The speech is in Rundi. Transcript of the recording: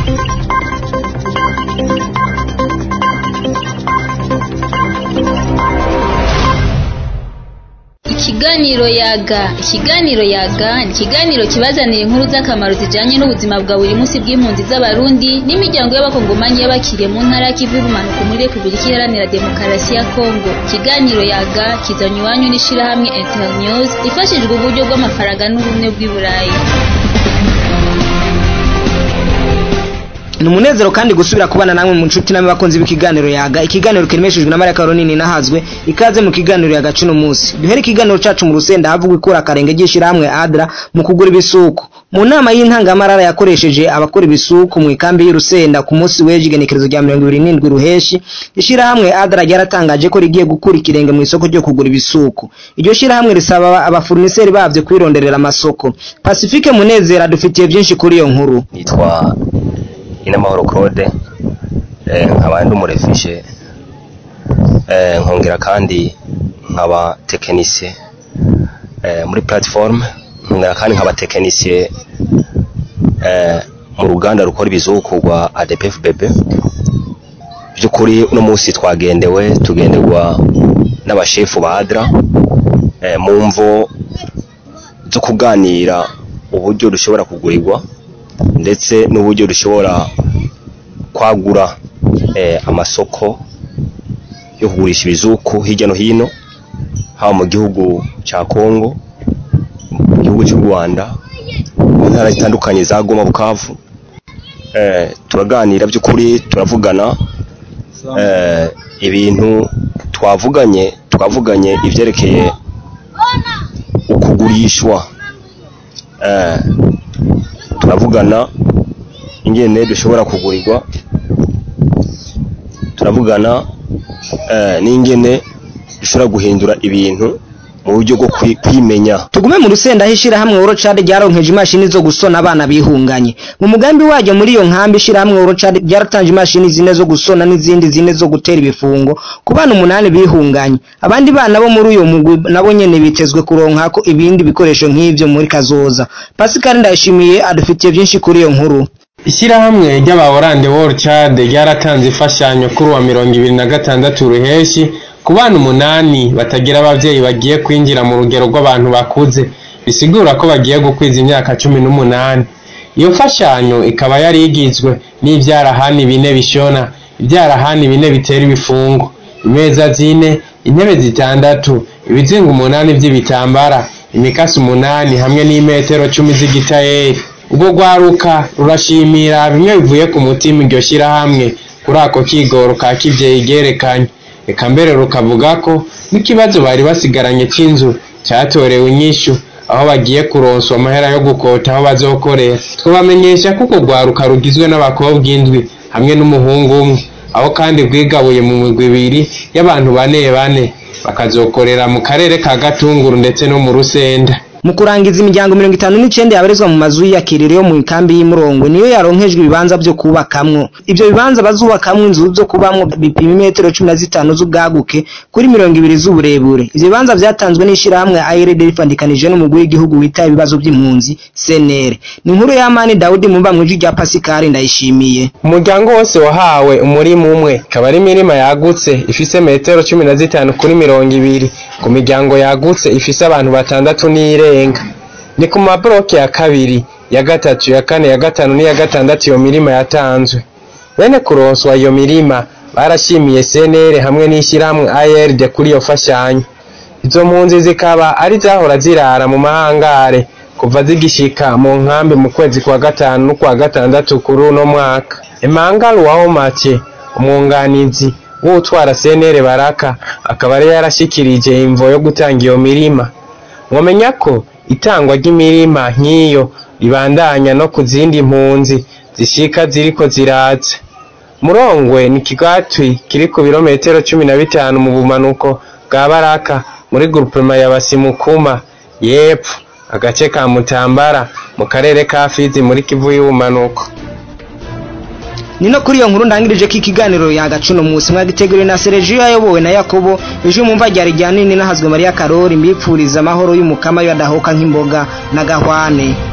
Ikiganiro yaga ikiganiro yaga ni ikiganiro kibazanira inkuru z'akamaro zijanye n'ubuzima bwa buri munsi bw'impunzi z'abarundi n'imiryango y'abakongomanyi y'abakiriye mu ntara y'ikivu y'ubumanuko muri repubulika iharanira demokarasi ya kongo ikiganiro yaga kizanye iwanyu n'ishirahamwe internews ifashijwe uburyo bw'amafaranga n'ubumwe bw'i burayi ni umunezero kandi gusubira kubana namwe mu nshuti namwe bakunzi b'ikiganiro yaga ikiganiro kiremeshejwe na Maria Caroline nahazwe ikaze mu kiganiro yaga cuno munsi duhere ikiganiro cacu mu rusenda havugwa ikora akarenge ry'ishirahamwe Adra mu kugura ibisuku mu nama y'intangamarara yakoresheje abakora ibisuku mu ikambi y'urusenda ku munsi w'ejo igenekerezo rya mirongo ibiri n'indwi ruheshi ishirahamwe Adra ryaratangaje ko rigiye gukura ikirenge mu isoko ryo kugura ibisuku iryo shirahamwe risaba abafourniseri bavyo kwironderera amasoko Pacifique Munezero adufitiye byinshi kuri iyo nkuru nitwa inamahoro claude nkaba ndi umurefishe nkongera kandi nkaba tekinisiye muri platiforume nkongera kandi nkaba tekinisiye mu ruganda rukora ibizuku rwa adepf bebe by'ukuri uno munsi twagendewe tugenderwa n'abashefu ba adra mu mvo zo kuganira uburyo dushobora kugurirwa ndetse n'uburyo dushobora kwagura amasoko yo kugurisha ibizuku hirya no hino haba mu gihugu cya kongo mu gihugu cy'u rwanda mu ntara zitandukanye za goma bukavu turaganira by'ukuri turavugana ibintu twavuganye twavuganye ibyerekeye ukugurishwa turavugana ingene dushobora kugurirwa turavugana n'ingene dushobora guhindura ibintu mu buryo bwo kwimenya tugume mu rusenda aho ishirahamwe Orocade ryaronkeje imashini zo gusona abana bihunganye mu mugambi waryo muri iyo nkambi ishirahamwe Orocade ryaratanje imashini zine zo gusona n'izindi zine zo gutera ibifungo ku bana umunani bihunganye abandi bana bo muri uyo mugwi nabo nyene bitezwe kuronka ko ibindi bikoresho nk'ivyo muri kazoza Pascal Ndayishimiye adufitiye byinshi kuri iyo nkuru Ishirahamwe ry'abaorande World Chad ryaratanze imfashanyo kuri wa mirongo ibiri na gatandatu ruheshi ku bana umunani batagira abavyeyi bagiye kwinjira mu rugero rw'abantu bakuze bisigura ko bagiye gukwiza imyaka cumi n'umunani iyo mfashanyo ikaba yari igizwe n'ivyarahani bine bishona ivyarahani bine bitera ibifungo imeza zine intebe zitandatu ibizinga umunani vy'ibitambara imikasi umunani hamwe n'imetero cumi z'igitayeri ubwo rwaruka rurashimira bimwe bivuye ku mutima iryo shirahamwe kuri ako kigoro ka kivyeyi ryerekanye eka mbere rukavuga ko n'ikibazo bari basigaranye c'inzu catorewe inyishu aho bagiye kuronswa amahera yo gukota aho bazokorera twabamenyesha ko urwo rwaruka rugizwe n'abakobwa indwi hamwe n'umuhungu umwe aho kandi rwigabuye mu migwi ibiri y'abantu bane bane bakazokorera mu karere ka gatunguru ndetse no mu rusenda mu kurangiza imiryango mirongo itanu n'icenda yabarizwa mu mazu y'iyakiriro yo mu ikambi y'imurongwe niyo yaronkejwe ibibanza vyo kubakamwo ivyo bibanza bazubakamwo inzu zo kubamwo bipima imetero cumi na zitanu z'ubwaguke kuri mirongo ibiri z'uburebure ivyo bibanza vyatanzwe n'ishirahamwe ARD rifandikanije n'umugwi w'igihugu witaye ibibazo vy'impunzi CNR ni inkuru y'amani Daudi mumba mw'ijwi rya Pascal ndayishimiye umuryango wose wahawe umurima umwe ikaba ari imirima yagutse ifise metero cumi na zitanu kuri mirongo ibiri ku miryango yagutse ifise abantu batandatu n'ire irenga ni ku mabloke ya kabiri ya gatatu ya kane ya gatanu n'iya gatandatu iyo mirima yatanzwe bene kuronswa iyo mirima barashimiye CNR hamwe n'ishyirahamwe ARD kuri iyo fashanyo izo mpunzi zikaba ari zahora zirara mu mahangare kuva zigishika mu nkambi mu kwezi kwa gatanu no kwa gatandatu kuri uno mwaka Emmanuel Wahomake umwunganizi w'utwara CNR Baraka akaba ari yarashikirije imvo yo gutanga iyo mirima mwamenya ko itangwa ry'imirima nk'iyo ribandanya no ku zindi mpunzi zishika ziriko ziraza murongwe ni kigatwi kiri ku birometero cumi na bitanu mu bumanuko bwa baraka muri grupema ya basimukuma yepfo agace ka mutambara mu karere ka fizi muri kivu y'ubumanuko nino kuri iyo nkuru ndangirije ko ikiganiro yagacuno munsi mwagiteguriwe na Sergio ayobowe na Yakobo ejo mumva ryari rya nini nahazwe Maria Karori mbipfuriza amahoro y'umukama yo adahoka nk'imboga na gahwane